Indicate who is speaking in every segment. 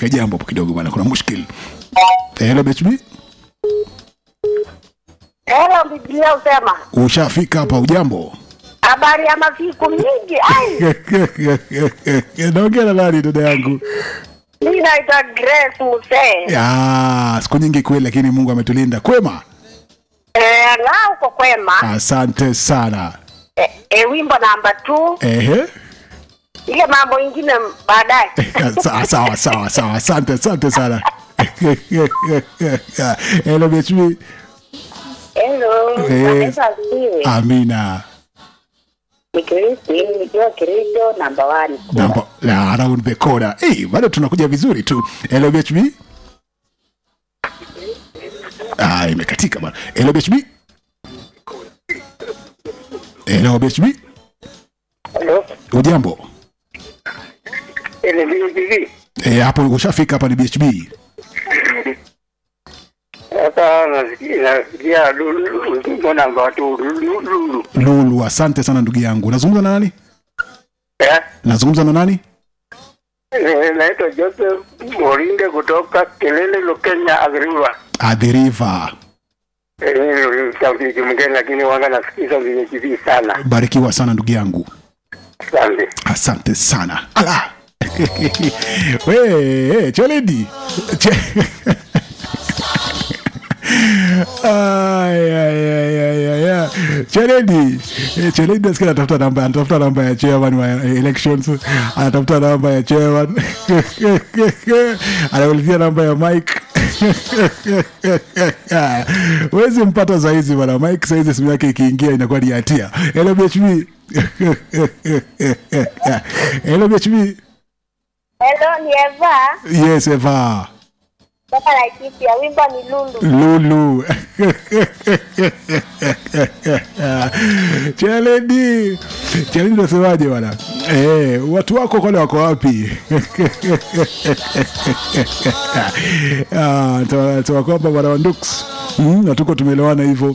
Speaker 1: jambo hapo kidogo bwana kuna mushkil hello BHB
Speaker 2: Hela Biblia usema
Speaker 1: ushafika hapa ujambo
Speaker 2: habari ya mafiku mingi. Ai,
Speaker 1: naongea na nani dada yangu
Speaker 2: mimi naitwa Grace Musee.
Speaker 1: Ah, siku nyingi kweli lakini mungu ametulinda kwema
Speaker 2: Eh, na uko kwema.
Speaker 1: asante sana
Speaker 2: Eh, eh, wimbo namba 2
Speaker 1: ehe
Speaker 2: ile mambo ingine baadaye.
Speaker 1: sawa sawa sawa sawa asante asante sana hello BHB
Speaker 2: Hello,
Speaker 1: Eh.
Speaker 2: Vanessa asifiwe.
Speaker 1: amina
Speaker 2: Ni Kristi, nikiwa Kristo namba 1.
Speaker 1: Namba, la, around the corner hey, bado tunakuja vizuri tu hello BHB ah, imekatika bana hello BHB hello BHB
Speaker 3: Hello,
Speaker 1: ujambo
Speaker 3: ile BHB.
Speaker 1: eh, hapo ushafika hapa ni BHB
Speaker 3: Sasa nasikia nasikia lulu wimbo namba tu lulu.
Speaker 1: lulu asante sana ndugu yangu nazungumza na nani
Speaker 3: Eh,
Speaker 1: nazungumza na nani
Speaker 3: eh, naitwa Joseph Morinde kutoka Kelele Kenya Agriwa.
Speaker 1: adhiriva
Speaker 3: Eh, sauti mgeni lakini wanga nasikiza BHB sana.
Speaker 1: barikiwa sana ndugu yangu
Speaker 3: Asante.
Speaker 1: asante sana ala we choledi Che- Ay, ay, ay, ay, ay, ay. choledi Eh, choledi nasikia anatafuta namba anatafuta namba ya chairman wa elections anatafuta namba ya chairman anaulizia namba ya mike wezi mpata saizi bana mike saizi simu yake ikiingia inakuwa ni hatia hello bhb hello bhb
Speaker 2: Hello, ni Eva.
Speaker 1: yes eva
Speaker 2: Toka Laikipia, wimbo ni Lulu.
Speaker 1: lulu chaledi chaledi unasemaje bwana eh, watu wako kwale wako wapi Ah, nasema kwamba bwana wanduks Mm, na tuko tumeelewana hivyo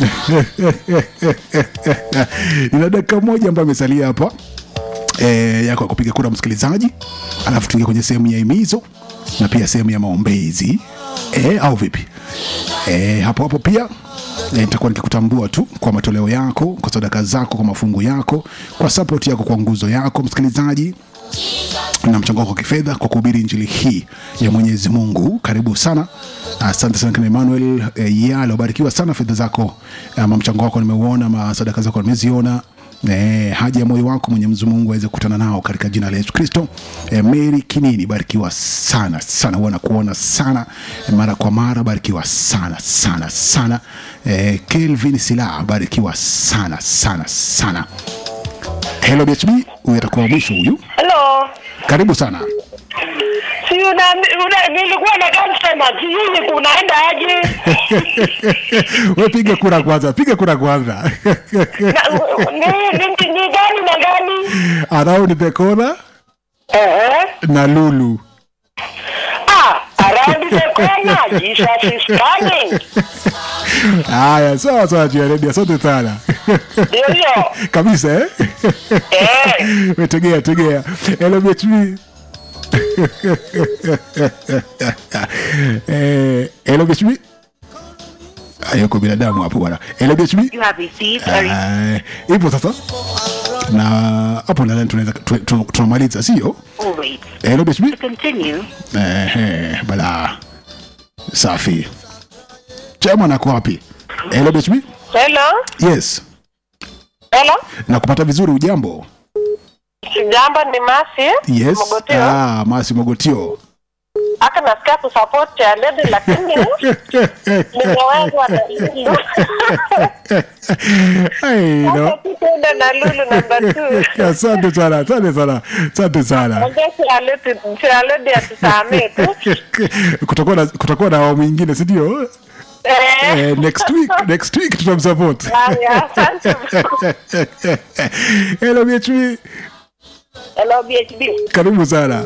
Speaker 1: ina dakika moja ambayo amesalia hapa e, yako ya kupiga kura msikilizaji alafu tuingia kwenye sehemu ya imizo na pia sehemu ya maombezi e, au vipi e, hapo hapo pia e, nitakuwa nikikutambua tu kwa matoleo yako kwa sadaka zako kwa mafungu yako kwa sapoti yako kwa nguzo yako msikilizaji na mchango wako wa kifedha kwa kuhubiri injili hii ya mwenyezi mungu karibu sana asante sana kina emmanuel e, yale ubarikiwa sana fedha zako ama mchango wako nimeuona ma sadaka zako nimeziona Eh, haja ya moyo wako mwenyezi mungu aweze kukutana nao katika jina la yesu kristo eh, mary kinini barikiwa sana sana huwa nakuona sana eh, mara kwa mara barikiwa sana sana sana eh, kelvin sila barikiwa sana sana sana helo bhb huyu atakuwa wa mwisho huyu
Speaker 4: Hello.
Speaker 1: karibu sana
Speaker 4: Si una, una nilikuwa na customer, sijui kunaenda aje.
Speaker 1: we piga kura kwanza piga kura kwanza
Speaker 4: Na- ni, ni, ni gani na gani?
Speaker 1: around the corner
Speaker 4: Eh?
Speaker 1: na lulu
Speaker 4: Ah, around the corner, Jesus is coming.
Speaker 1: haya sawa sawa jiaredi asante sana
Speaker 4: Ndio hiyo.
Speaker 1: kabisa eh?
Speaker 4: Eh.
Speaker 1: We, tegea tegea lbhb eh, lbhb ayoko binadamu hapo bwana lbhb
Speaker 2: You have received a
Speaker 1: Eh, ipo sasa na hapo nadhani tunaweza tu- tu- tunamaliza sio
Speaker 2: rate.
Speaker 1: lbhb
Speaker 2: To continue,
Speaker 1: Ehe, bala safi chairman ako wapi lbhb
Speaker 4: Hello.
Speaker 1: yes
Speaker 4: Hello.
Speaker 1: na kupata vizuri ujambo
Speaker 4: Sijambo ni Masi.
Speaker 1: yes
Speaker 4: Mogotio.
Speaker 1: ah, masi mogotio
Speaker 4: Hata nasikia kusupport ya lady lakini nimewezwa na Lulu.
Speaker 1: Ai, no.
Speaker 4: Sasa tuende na Lulu namba 2.
Speaker 1: asante sana asante sana asante sana
Speaker 4: Ongea ya lady ya lady atusamee tu.
Speaker 1: kutakuwa na kutakuwa na awamu ingine sindio
Speaker 4: Eh.
Speaker 1: eh, next week next week tutamsupport
Speaker 4: Haya, asante.
Speaker 1: hello bhb
Speaker 4: Hello BHB.
Speaker 1: karibu sana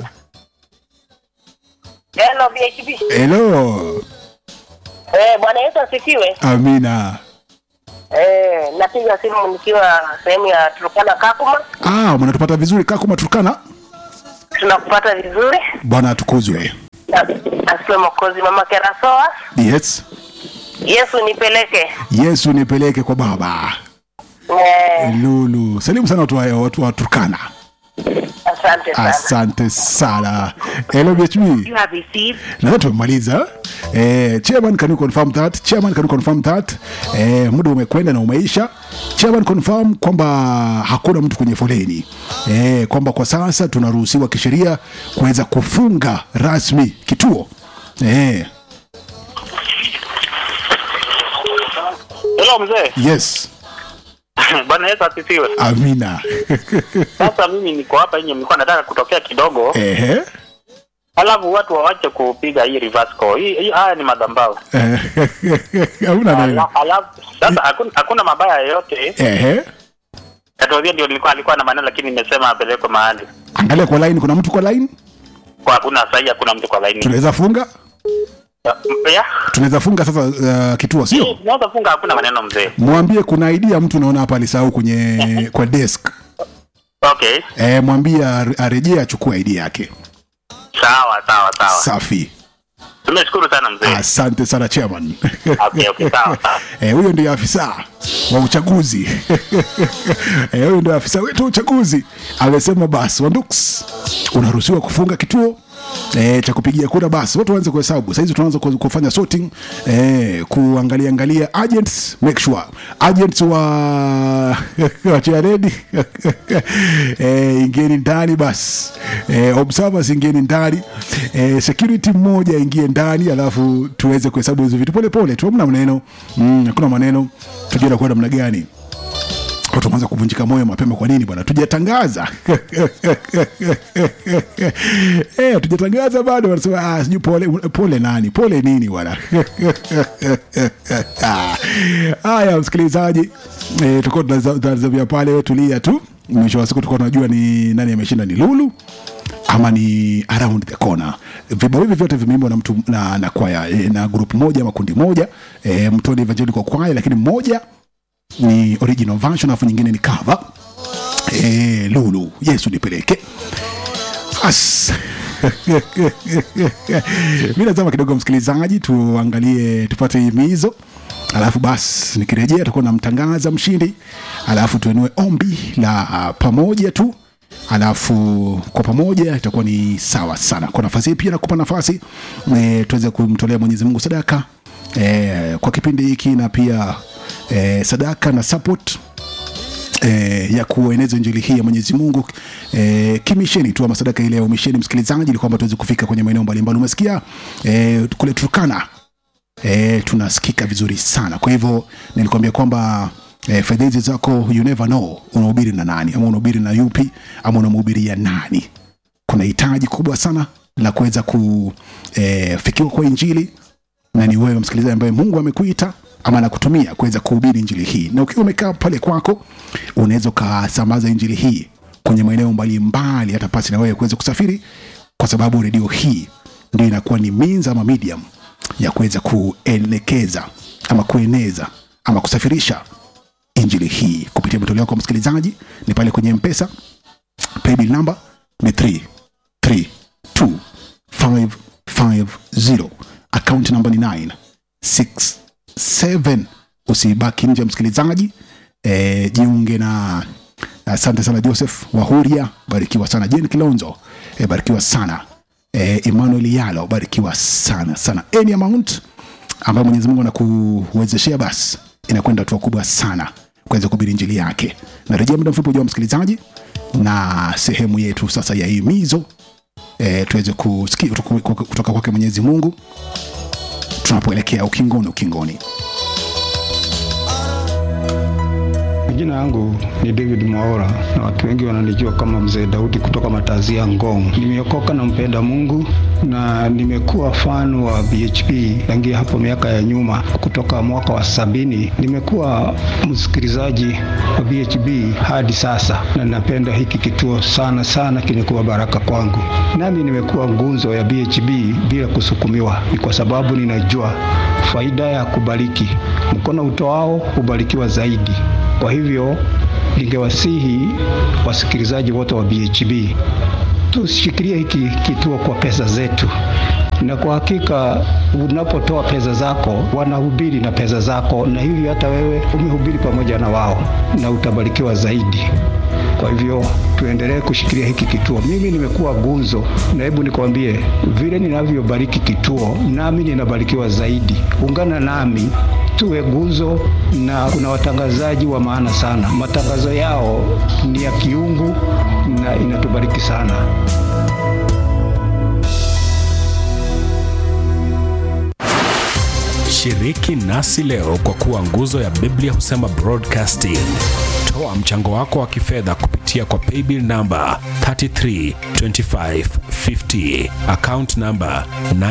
Speaker 4: Hello BHB.
Speaker 1: hello
Speaker 4: Eh, Bwana Yesu asifiwe.
Speaker 1: amina
Speaker 4: Eh, napiga simu nikiwa sehemu ya Turkana Kakuma.
Speaker 1: ah, mnatupata vizuri kakuma turkana
Speaker 4: Tunakupata vizuri.
Speaker 1: bwana atukuzwe
Speaker 2: Asiwe Mwokozi, mama Kerasoa.
Speaker 1: yes
Speaker 2: Yesu nipeleke.
Speaker 1: yesu nipeleke kwa baba
Speaker 2: Eh,
Speaker 1: lulu salimu sana watu wa, watu wa turkana
Speaker 2: asante sana.
Speaker 1: asante sana hello bhb
Speaker 2: You have received
Speaker 1: nadhani tumemaliza eh, chairman can you confirm that chairman can you confirm that eh, muda umekwenda na umeisha chairman confirm kwamba hakuna mtu kwenye foleni eh, kwamba kwa sasa tunaruhusiwa kisheria kuweza kufunga rasmi kituo eh,
Speaker 5: Hello mzee.
Speaker 1: yes
Speaker 5: Bwana Yesu asifiwe.
Speaker 1: amina
Speaker 5: Sasa mimi niko hapa nje, nilikuwa nataka kutokea kidogo,
Speaker 1: Ehe.
Speaker 5: alafu watu waache kupiga hii reverse call. Hii, hii haya ni madhambao.
Speaker 1: Eh, hauna neno
Speaker 5: Ala- Alafu sasa hakuna, hakuna mabaya yoyote.
Speaker 1: Ehe.
Speaker 5: Katozia ndio nilikuwa alikuwa na maneno, lakini nimesema apelekwe mahali
Speaker 1: angalia kwa line kuna mtu kwa line
Speaker 5: kwa hakuna sahi, hakuna mtu kwa laini.
Speaker 1: tunaweza funga
Speaker 5: Ya?
Speaker 1: tunaweza funga sasa uh, kituo
Speaker 5: Hii
Speaker 1: sio
Speaker 5: tunaweza funga, hakuna maneno mzee.
Speaker 1: mwambie kuna idea mtu naona hapa alisahau kwenye kwa desk
Speaker 5: Okay,
Speaker 1: e, mwambie are- arejee achukue ID yake
Speaker 5: sawa sawa sawa.
Speaker 1: safi
Speaker 5: Tumeshukuru sana mzee.
Speaker 1: asante sana chairman
Speaker 5: Okay, okay, sawa sawa.
Speaker 1: Eh, huyo ndio afisa wa uchaguzi Eh, huyo ndio afisa wetu wa uchaguzi amesema basi wanduks unaruhusiwa kufunga kituo E, cha kupigia kura basi watu waanze kuhesabu sahizi tunaanza ku- kufanya sorting e, kuangalia angalia agents make sure agents wa wacharedi e, ingieni ndani basi e, observers ingieni ndani e, security mmoja ingie ndani alafu tuweze kuhesabu hizo vitu polepole tu hamna maneno mm, hakuna maneno tujue nakuwa namna gani watu wameanza kuvunjika moyo mapema kwa nini bwana tujatangaza eh tujatangaza bado wanasema ah sijui pole pole nani pole nini bwana haya msikilizaji eh tulikuwa tunazamia pale wewe tulia tu mwisho wa siku tulikuwa tunajua ni nani ameshinda ni Lulu ama ni around the corner vibao hivi vyote vimeimbwa na mtu na, na kwaya eh, na grupu moja ama kundi moja eh, mtoni evangelical kwaya lakini mmoja ni original version alafu nyingine ni cover e, lulu yesu nipeleke as mi nazama kidogo msikilizaji tuangalie tupate himizo alafu basi nikirejea tutakuwa namtangaza mshindi alafu tuenue ombi la uh, pamoja tu alafu kwa pamoja itakuwa ni sawa sana kwa nafasi hii pia nakupa nafasi e, tuweze kumtolea mwenyezi mungu sadaka e, kwa kipindi hiki na pia e, sadaka na support eh, ya kueneza injili hii ya Mwenyezi Mungu eh, kimisheni tu ama sadaka ile ya umisheni, msikilizaji, ili kwamba tuweze kufika kwenye maeneo mbalimbali. Umesikia eh, kule Turkana eh, tunasikika vizuri sana. Kwa hivyo nilikwambia kwamba eh, fedha hizi zako you never know unahubiri na nani ama unahubiri na yupi ama unamhubiria nani. Kuna hitaji kubwa sana la kuweza kufikiwa kwa injili na ni wewe msikilizaji ambaye Mungu amekuita ama anakutumia kuweza kuhubiri injili hii, na ukiwa umekaa pale kwako, unaweza ukasambaza injili hii kwenye maeneo mbalimbali, hata pasi na wewe kuweza kusafiri, kwa sababu redio hii ndio inakuwa ni means ama medium ya kuweza kuelekeza ama kueneza ama kusafirisha injili hii kupitia matoleo yako msikilizaji, ni pale kwenye Mpesa paybill number ni 332550 account number ni 967 usibaki nje msikilizaji e, jiunge na asante sana joseph wahuria barikiwa sana jen kilonzo e, barikiwa sana e, emmanuel yalo barikiwa sana sana any amount ambayo mwenyezi mungu anakuwezeshea basi inakwenda hatua kubwa sana kuweza kuhubiri injili yake narejea muda mfupi ujao msikilizaji na sehemu yetu sasa ya himizo e, tuweze kusikia kutoka kutoka kwake mwenyezi mungu tunapoelekea ukingoni ukingoni
Speaker 6: Jina yangu ni David Mwaora na watu wengi wananijua kama Mzee Daudi kutoka Matazia Ngong. Nimeokoka na mpenda Mungu na nimekuwa fan wa BHP tangia hapo miaka ya nyuma, kutoka mwaka wa sabini. Nimekuwa msikilizaji wa BHP hadi sasa, na napenda hiki kituo sana sana, kimekuwa baraka kwangu. Nami nimekuwa ngunzo ya BHP bila kusukumiwa, ni kwa sababu ninajua faida ya kubariki. Mkono utoao hubarikiwa zaidi. Kwa hivyo ningewasihi wasikilizaji wote wa BHB tushikilie hiki kituo kwa pesa zetu, na kwa hakika unapotoa pesa zako wanahubiri na pesa zako, na hivi hata wewe umehubiri pamoja na wao na utabarikiwa zaidi. Kwa hivyo tuendelee kushikilia hiki kituo. Mimi nimekuwa gunzo, na hebu nikwambie, vile ninavyobariki kituo, nami ninabarikiwa zaidi. Ungana nami tuwe gunzo, na kuna watangazaji wa maana sana. Matangazo yao ni ya kiungu na inatubariki sana.
Speaker 7: Shiriki nasi leo kwa kuwa nguzo ya Biblia husema broadcasting. Toa mchango wako wa kifedha kupitia kwa paybill namba 332550 account namba